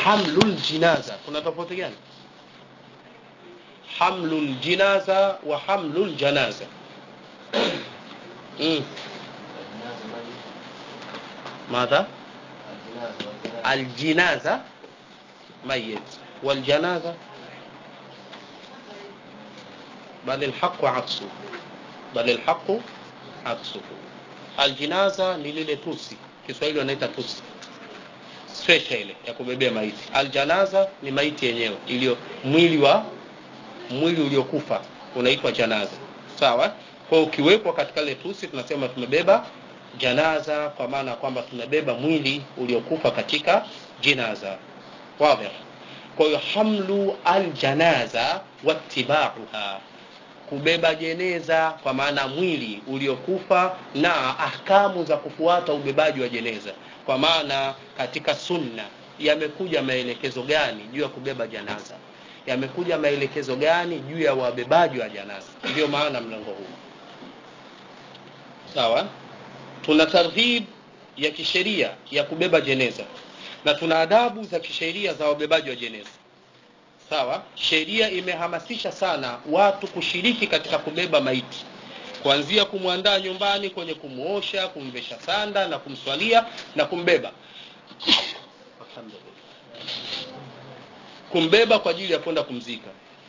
hamlul jinaza kuna tofauti gani hamlul jinaza wa hamlul janaza mm. ماذا الجنازة ميت والجنازة بل الحق عكسه بل الحق عكسه الجنازة ni lile tusi kiswahili wanaita tusi stretcher ile ya kubebea maiti aljanaza ni maiti yenyewe iliyo mwili wa mwili uliokufa unaitwa janaza sawa kwa hiyo ukiwekwa katika ile tusi tunasema tumebeba janaza kwa maana ya kwamba tunabeba mwili uliokufa katika jinaza wazi kwa hiyo hamlu aljanaza wattibauha kubeba jeneza kwa maana mwili uliokufa na ahkamu za kufuata ubebaji wa jeneza kwa maana katika sunna yamekuja maelekezo gani juu ya kubeba janaza yamekuja maelekezo gani juu ya wabebaji wa janaza ndio maana mlango huu sawa tuna targhib ya kisheria ya kubeba jeneza na tuna adabu za kisheria za wabebaji wa jeneza sawa sheria imehamasisha sana watu kushiriki katika kubeba maiti kuanzia kumwandaa nyumbani kwenye kumuosha kumvesha sanda na kumswalia na kumbeba kumbeba kwa ajili ya kwenda kumzika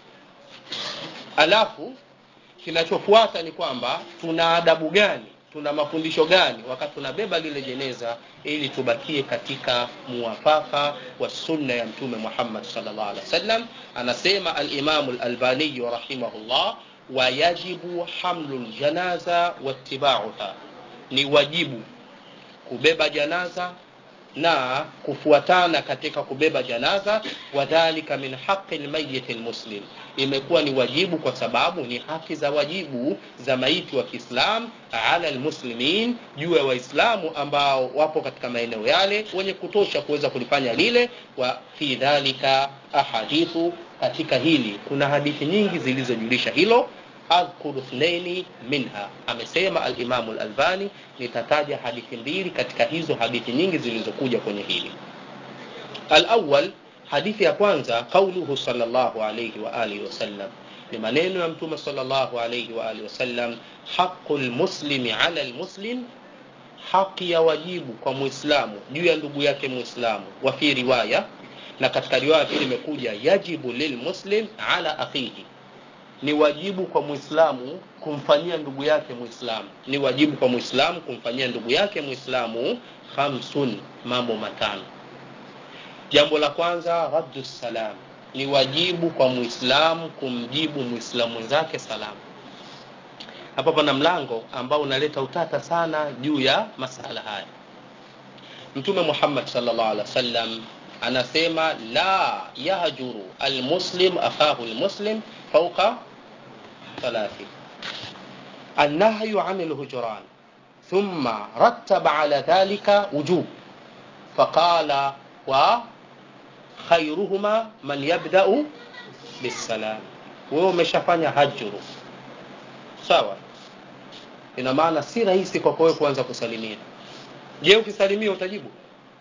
alafu kinachofuata ni kwamba tuna adabu gani tuna mafundisho gani wakati tunabeba lile jeneza ili tubakie katika muwafaka wa sunna ya mtume Muhammad sallallahu alaihi wasallam anasema al-Imam al-Albani rahimahullah wayajibu hamlu ljanaza wattibauha ni wajibu kubeba janaza na kufuatana katika kubeba janaza wadhalika min haqi lmayiti lmuslim imekuwa ni wajibu kwa sababu ni haki za wajibu za maiti wa kiislam ala lmuslimin juu ya waislamu ambao wapo katika maeneo yale wenye kutosha kuweza kulifanya lile wa fi dhalika ahadithu katika hili kuna hadithi nyingi zilizojulisha hilo adhkuru thnaini minha amesema alimamu lalbani nitataja hadithi mbili katika hizo hadithi nyingi zilizokuja kwenye hili alawal hadithi ya kwanza qauluhu salllahu alaihi waalihi wasallam ni maneno ya mtume salllahu alaihi waalihi wasallam haqu lmuslimi ala lmuslim haki ya wajibu kwa muislamu juu ya ndugu yake muislamu wa fi riwaya na katika riwaya pili imekuja yajibu lilmuslim ala akhihi ni wajibu kwa muislamu kumfanyia ndugu yake muislamu ni wajibu kwa muislamu kumfanyia ndugu yake muislamu khamsun mambo matano jambo la kwanza raddu salam ni wajibu kwa muislamu kumjibu muislamu mwenzake salamu hapa pana mlango ambao unaleta utata sana juu ya masala haya mtume muhammad sallallahu alaihi wasallam anasema la yahjuru almuslim akhahu almuslim fauqa ثلاث النهي عن الهجران ثم رتب على ذلك وجوب فقال وخيرهما من يبدأ بالسلام wewe umeshafanya hajru sawa ina maana si rahisi kwako wewe kuanza kusalimia je ukisalimia utajibu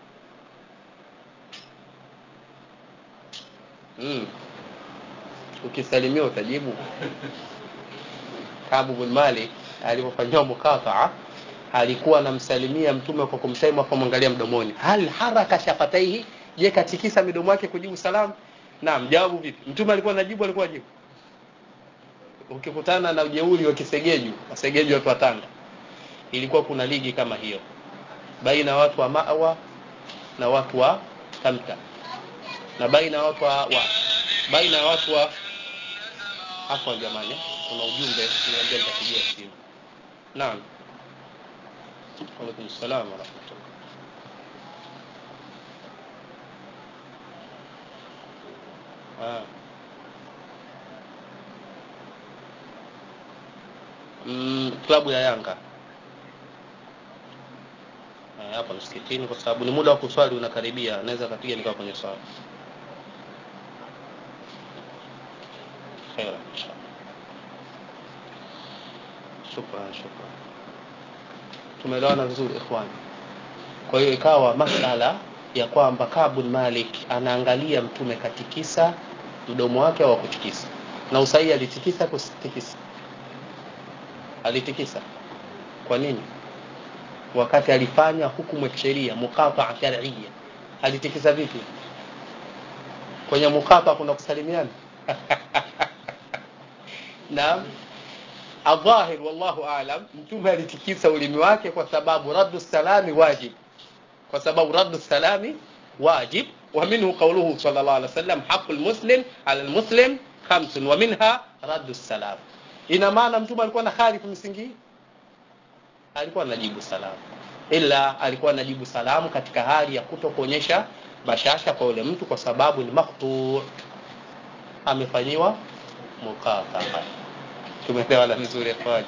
mm. ukisalimia utajibu Kabu bin Malik alipofanyiwa mukataa alikuwa anamsalimia mtume kwa kumsema kwa kumwangalia mdomoni hal haraka shafataihi je katikisa midomo yake kujibu salamu naam jawabu vipi mtume alikuwa anajibu alikuwa ajibu ukikutana na ujeuri wa kisegeju wasegeju watu wa Tanga ilikuwa kuna ligi kama hiyo baina watu wa Mawa na watu wa Tamta na baina watu wa, wa baina watu wa hapo jamani kuna ujumbe niambia nitapigia simu naam Waalaikum salaam wa rahmatullah ah mm, klabu ya Yanga hapa msikitini kwa sababu ni muda wa kuswali unakaribia naweza kapiga nikawa kwenye swala خيرا ان شاء الله shukran shukran tumeelewana vizuri ikhwani kwa hiyo ikawa masala ya kwamba Kabul Malik anaangalia mtume katikisa mdomo wake au kutikisa na usahihi alitikisa kutikisa alitikisa kwa nini wakati alifanya hukumu ya kisheria muqataa shar'iyya alitikisa vipi kwenye mukata kuna kusalimiana naam adhahir wallahu aalam mtume alitikisa ulimi wake kwa sababu raddu salami wajib kwa sababu raddu salami wajib wa minhu qawluhu sallallahu alaihi wasallam haqqul muslim ala almuslim khamsun wa minha raddu salam ina maana mtume alikuwa na khalifu msingi alikuwa anajibu salamu ila alikuwa anajibu salamu katika hali ya kuto kuonyesha bashasha kwa yule mtu kwa sababu ni maktu amefanyiwa mukataa tumeelewana vizuri ikhwani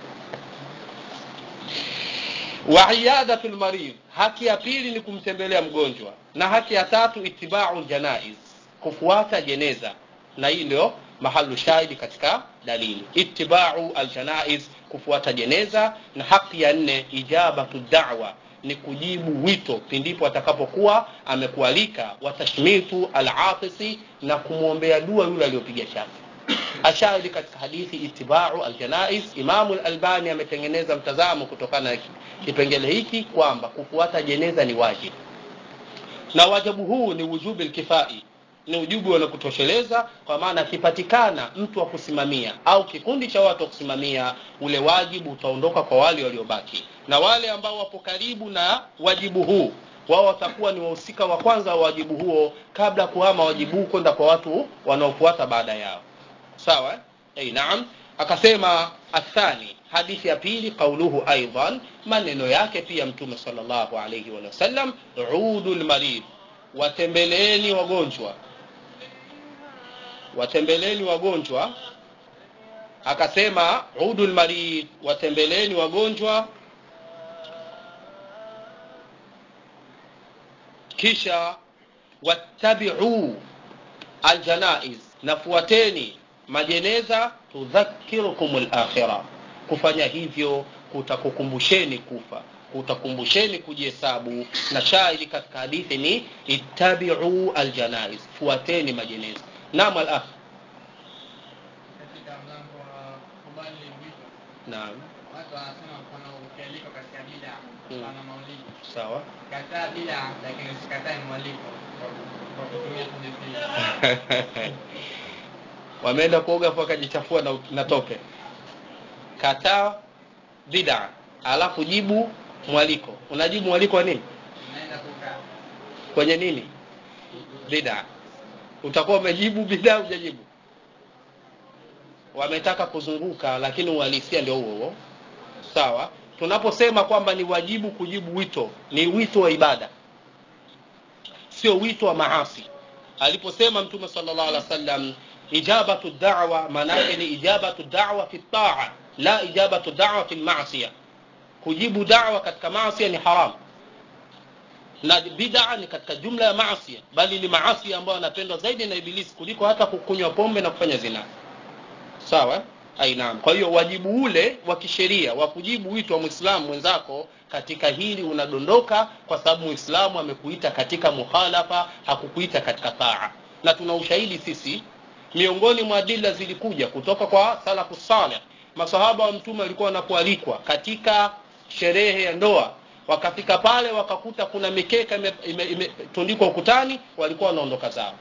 wa iyadatu lmarid haki ya pili ni kumtembelea mgonjwa na haki ya tatu itibau ljanaiz kufuata jeneza na hii ndio mahalu shahidi katika dalili itibau aljanaiz kufuata jeneza na haki ya nne ijabatu da'wa ni kujibu wito pindipo atakapokuwa amekualika watashmitu alatisi na kumwombea dua yule aliyopiga shafi ashahidi katika hadithi itibau aljanais imamu lalbani ametengeneza mtazamo kutokana na kipengele hiki kwamba kufuata jeneza ni wajibu na wajibu huu ni wujubi lkifai ni ujubu wa kutosheleza kwa maana akipatikana mtu wa kusimamia au kikundi cha watu wa kusimamia ule wajibu utaondoka kwa wale waliobaki na wale ambao wapo karibu na wajibu huu wao watakuwa ni wahusika wa kwanza wa wajibu huo kabla kuhama wajibu huu kwenda kwa watu wanaofuata baada yao sawa hey, naam akasema athani hadithi ya pili qauluhu aidan maneno yake pia mtume sallallahu alayhi wa sallam udu lmarid watembeleeni wagonjwa watembeleeni wagonjwa akasema udu lmarid watembeleeni wagonjwa kisha wattabiu aljanaiz nafuateni majeneza tudhakirukum lakhira kufanya hivyo kutakukumbusheni kufa kutakumbusheni kujihesabu na shahidi katika hadithi ni ittabiu aljanaiz fuateni majeneza naam alakh katika mlango wa kubali wito naam watu wanasema mfano ukialikwa katika bida Mm. pana maulidi sawa kataa bida lakini usikatae mwaliko kwa- kwa kutumia hadithi wameenda kuoga afu wakajichafua na, na tope kataa bida alafu jibu mwaliko unajibu mwaliko wa nini unaenda kukaa kwenye nini bida utakuwa umejibu bida hujajibu wametaka kuzunguka lakini uhalisia ndio huo huo sawa tunaposema kwamba ni wajibu kujibu wito ni wito wa ibada sio wito wa maasi aliposema mtume sallallahu alaihi wasallam ijabatu da'wa maanake ni ijabatu da'wa fi taa la ijabatu da'wa fi maasiya kujibu da'wa katika maasi ni haramu na bid'a ni katika jumla ya maasi bali ni maasi ambayo yanapendwa zaidi na ibilisi kuliko hata kukunywa pombe na kufanya zina sawa ai naam kwa hiyo wajibu ule wa kisheria wa kujibu wito wa muislamu mwenzako katika hili unadondoka kwa sababu muislamu amekuita katika mukhalafa hakukuita katika taa na tuna ushahidi sisi miongoni mwa adila zilikuja kutoka kwa salafu saleh masahaba wa mtume walikuwa wanapoalikwa katika sherehe ya ndoa wakafika pale wakakuta kuna mikeka imetundikwa ime, ime, ukutani walikuwa wanaondoka zao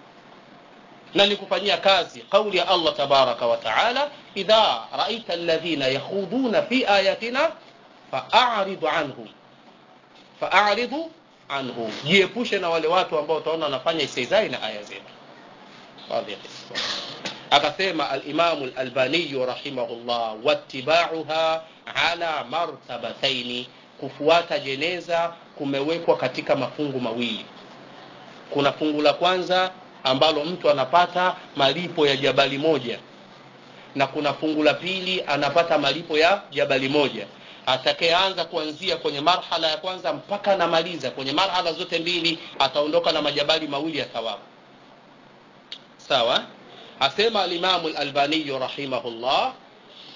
na ni kufanyia kazi kauli ya Allah tabaraka wa taala idha raita alladhina yakhuduna fi ayatina fa'aridu anhum fa'aridu anhum jiepushe na wale watu ambao utaona wanafanya istizai na aya zetu واضح akasema alimamu lalbaniyu rahimahullah wattibauha ala martabataini kufuata jeneza kumewekwa katika mafungu mawili kuna fungu la kwanza ambalo mtu anapata malipo ya jabali moja na kuna fungu la pili anapata malipo ya jabali moja atakayeanza kuanzia kwenye marhala ya kwanza mpaka anamaliza kwenye marhala zote mbili ataondoka na majabali mawili ya thawabu sawa asema alimamu lalbaniyu rahimahullah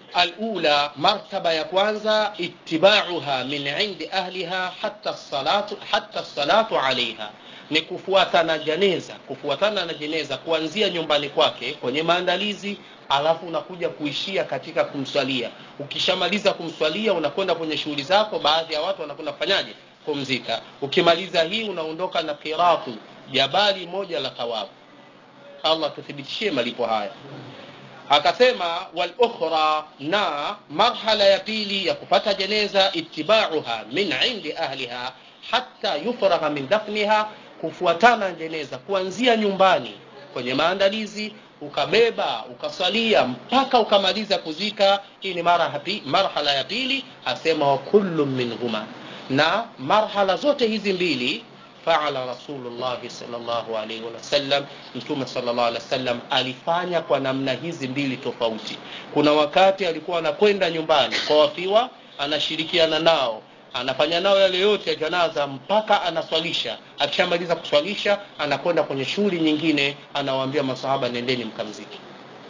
alula martaba ya kwanza itibauha min indi ahliha hatta salatu, hatta salatu alaiha ni kufuatana jeneza kufuatana na jeneza kuanzia nyumbani kwake kwenye maandalizi alafu unakuja kuishia katika kumswalia ukishamaliza kumswalia unakwenda kwenye shughuli zako baadhi ya watu wanakwenda kufanyaje kumzika ukimaliza hii unaondoka na qiratu jabali moja la thawabu allah tuthibitishie malipo haya akasema wal ukhra na marhala ya pili ya kupata jeneza itibauha min indi ahliha hatta yufragha min dafniha kufuatana jeneza kuanzia nyumbani kwenye maandalizi ukabeba ukasalia mpaka ukamaliza kuzika hii ni marhala ya pili asema wa kullu minhuma na marhala zote hizi mbili faala rasulullahi salllahu alaihi wasallam mtume salllah alih wasallam alifanya kwa namna hizi mbili tofauti kuna wakati alikuwa anakwenda nyumbani kwa wafiwa anashirikiana nao anafanya nao yale yote ya janaza mpaka anaswalisha akishamaliza kuswalisha anakwenda kwenye shughuli nyingine anawaambia masahaba nendeni mkamziki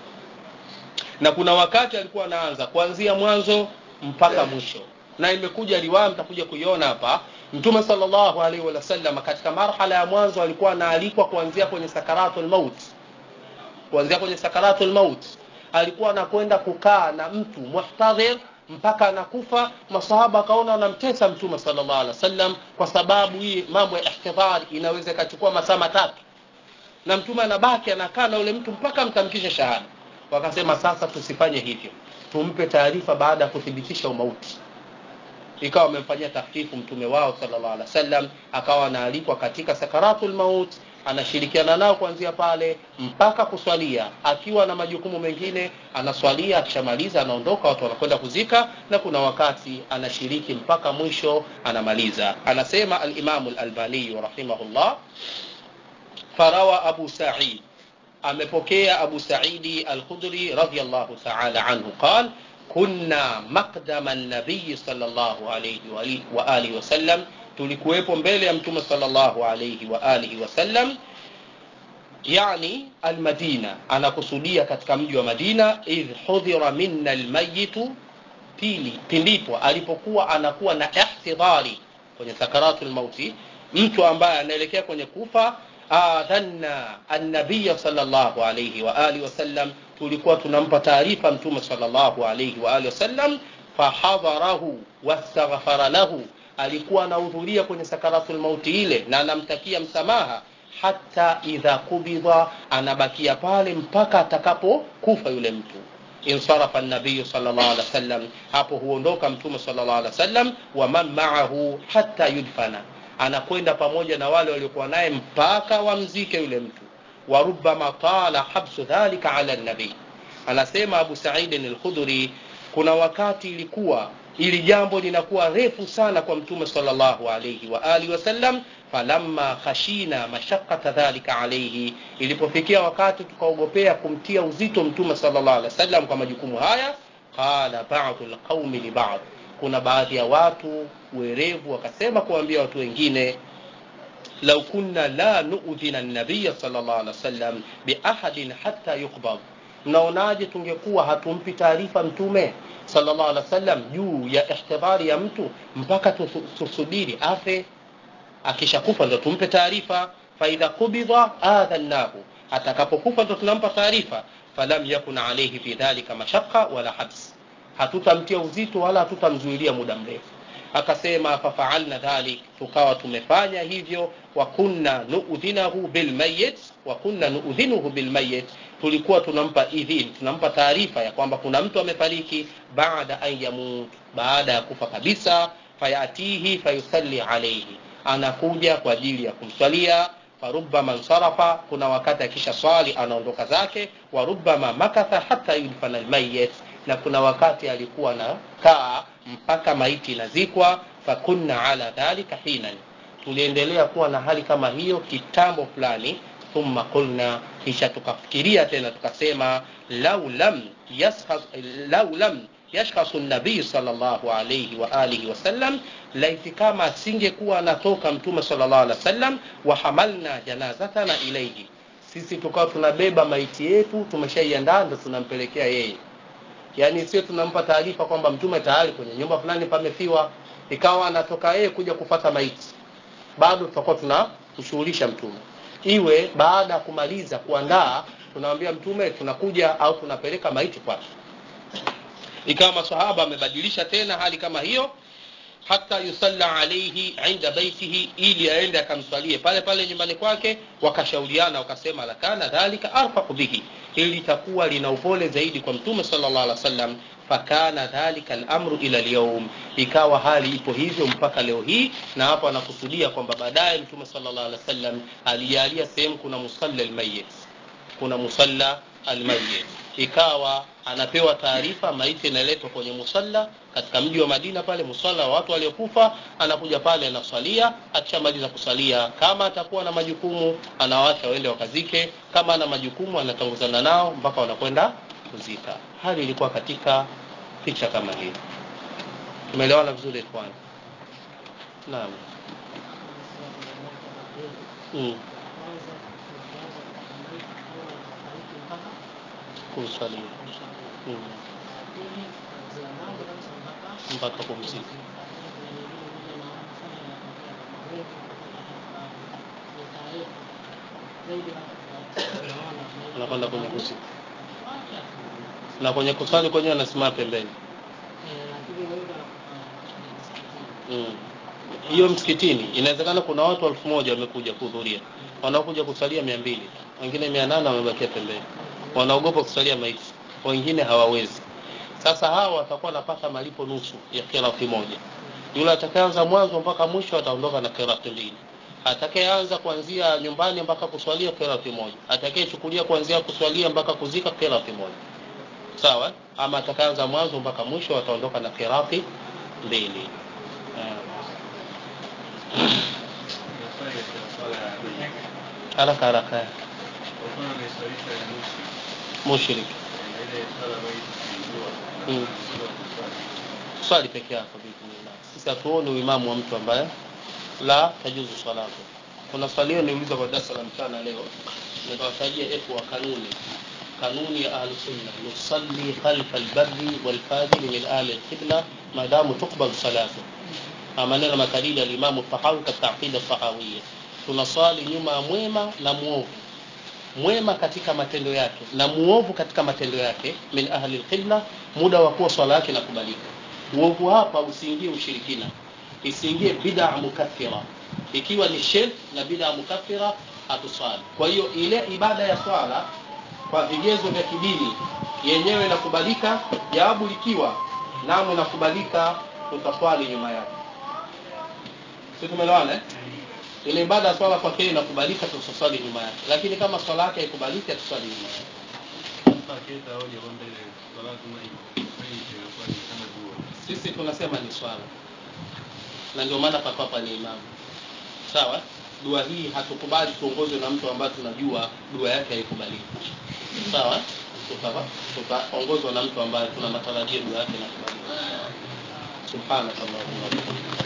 na kuna wakati alikuwa anaanza kuanzia mwanzo mpaka mwisho na imekuja riwaya mtakuja kuiona hapa mtume salllahu alaihi wasallam katika marhala ya mwanzo alikuwa anaalikwa kuanzia kwenye sakaratul maut kuanzia kwenye sakaratul maut alikuwa anakwenda kukaa na mtu muhtadhir mpaka anakufa masahaba akaona wanamtesa mtume salllah alih wasallam kwa sababu hii mambo ya ihtidhar inaweza ikachukua masaa matatu na mtume anabaki anakaa na yule mtu mpaka mtamkishe shahada wakasema sasa tusifanye hivyo tumpe taarifa baada ya kuthibitisha umauti ikawa wamemfanyia tahfifu mtume wao sallallahu alaihi wasallam akawa anaalikwa katika sakaratul maut anashirikiana nao kuanzia pale mpaka kuswalia akiwa na majukumu mengine anaswalia akishamaliza anaondoka watu wanakwenda kuzika na kuna wakati anashiriki mpaka mwisho anamaliza anasema alimamu lalbaniyu rahimahullah farawa abu said amepokea abu saidi alkhudri radiallahu taala anhu qal kunna maqdama nabiyi salllahu alaihi waalihi wasallam tulikuwepo mbele ya mtume salllahu alaihi waalihi wasallam yani almadina anakusudia katika mji wa madina idh hudhira minna almayitu pili pindipo alipokuwa anakuwa na ihtidhari kwenye sakaratu lmauti mtu ambaye anaelekea kwenye kufa adhanna annabiya salllahu alaihi waalihi wasallam tulikuwa tunampa taarifa mtume salllahu alaihi waalihi wasallam fahadharahu wastaghfara lahu alikuwa anahudhuria kwenye sakaratul mauti ile na anamtakia msamaha hata idha kubidha anabakia pale mpaka atakapokufa yule mtu insarafa nabiyu salllah alih wasallam hapo huondoka mtume salllah alih wasallam waman maahu hata yudfana anakwenda pamoja na wale waliokuwa naye mpaka wamzike yule mtu warubama tala habsu dhalika ala nabii anasema abu saidin alkhudhuri kuna wakati ilikuwa ili jambo linakuwa refu sana kwa mtume salllahu alaihi waalihi wasallam falamma khashina mashaqata dhalika alaihi ilipofikia wakati tukaogopea kumtia uzito mtume salllah alih wasallam kwa majukumu haya qala badu lqaumi libad kuna baadhi ya watu werevu wakasema kuwaambia watu wengine lau kunna la nudhina nabiya salllah alih wasallam biahadin hata yuqbad mnaonaje tungekuwa hatumpi taarifa mtume sallallahu alaihi wasallam juu ya ihtidhari ya mtu mpaka tusubiri afe akishakufa ndo tumpe taarifa faidha kubidha adhannahu atakapokufa ndo tunampa taarifa falam yakun alaihi fi dhalika mashaqa wala habs hatutamtia uzito wala hatutamzuilia muda mrefu akasema fafaalna dhalik tukawa tumefanya hivyo wa kunna nuudhinahu bilmayit wa kunna nuudhinuhu bilmayit tulikuwa tunampa idhin tunampa taarifa ya kwamba kuna mtu amefariki baada an yamut baada ya kufa kabisa fayatihi fayusalli alaihi anakuja kwa ajili ya kumswalia farubama nsarafa kuna wakati akisha swali anaondoka zake warubama makatha hata yudfana almayit na kuna wakati alikuwa na kaa mpaka maiti inazikwa fakunna ala dhalika hinan tuliendelea kuwa na hali kama hiyo kitambo fulani thumma qulna kisha tukafikiria tena tukasema lau lam yaskhas lau lam yashkhasu nabii sallallahu alayhi wa alihi wasallam laiti kama asingekuwa anatoka mtume sallallahu alaihi wasallam wa hamalna janazatana ilayhi sisi tukawa tunabeba maiti yetu tumeshaiandaa ndo tunampelekea yeye yaani sio tunampa taarifa kwamba mtume tayari kwenye nyumba fulani pamefiwa ikawa anatoka yeye kuja kufata maiti bado tutakuwa tunamshughulisha mtume iwe baada ya kumaliza kuandaa tunamwambia mtume tunakuja au tunapeleka maiti kwake ikawa masahaba amebadilisha tena hali kama hiyo hata yusalla alaihi inda baitihi ili aende akamswalie pale pale nyumbani kwake wakashauriana wakasema lakana dhalika arfaqu bihi hili litakuwa lina upole zaidi kwa mtume sallallahu alaihi wasallam fakana dhalika al-amru ila al-yawm ikawa hali ipo hivyo mpaka leo hii na hapo anakusudia kwamba baadaye mtume sallallahu alaihi wasallam alijalia sehemu kuna musalla al-mayyit kuna musalla al-mayyit ikawa anapewa taarifa maiti inaletwa kwenye musalla katika mji wa Madina pale musalla wa watu waliokufa anakuja pale anaswalia akishamaliza kusalia kama atakuwa na majukumu anawaacha waende wakazike kama ana majukumu anatanguzana nao mpaka wanakwenda kuzika hali ilikuwa katika picha kama hii tumeelewana vizuri ikhwan naam mm. kumswalia mm. mpaka kumzika anakwenda kwenye kuzika na kwenye kusali kwenyewe anasimama pembeni Mm. hiyo msikitini inawezekana kuna watu elfu moja wamekuja kuhudhuria wanaokuja kusalia mia mbili wengine mia nane wamebakia pembeni wanaogopa kusalia maiti wengine hawawezi sasa hawa watakuwa wanapata malipo nusu ya kirati moja yule atakayeanza mwanzo mpaka mwisho ataondoka na kirati mbili atakayeanza kuanzia nyumbani mpaka kuswalia kirati moja atakayechukulia kuanzia kuswalia mpaka kuzika kirati moja sawa ama atakayeanza mwanzo mpaka mwisho ataondoka na kirati mbili haraka haraka mushrik mm. swali peke yako biidhnillah sisi hatuoni uimamu wa mtu ambaye la tajuzu salatu kuna swali hiyo niuliza kwa darasa la mchana leo nikawatajia efu wa kanuni kanuni ya ahlu sunna nusalli khalfa albarri walfajiri min ahli alqibla maadamu tuqbal salatu maneno makalili alimamu tahawi katika aqida sahawia tunaswali nyuma ya mwema na muovu mwema katika matendo yake na muovu katika matendo yake min ahli alqibla muda wa kuwa swala yake inakubalika uovu hapa usiingie ushirikina isiingie bid'a mukaffira ikiwa ni shirk na bid'a mukaffira hatuswali kwa hiyo ile ibada ya swala kwa vigezo vya kidini yenyewe inakubalika jawabu likiwa namu inakubalika utaswali nyuma yake si tumeelewana eh? ile ibada ya swala kwake inakubalika tuswali nyuma yake lakini kama swala yake haikubaliki tuswali nyuma yake sisi tunasema ni swala na ndio maana papapa ni imamu sawa dua hii hatukubali tuongozwe na mtu ambaye tunajua dua yake haikubaliki sawa tutaongozwa na mtu ambaye tuna matarajio dua yake inakubalika subhanakallahumma wa bihamdika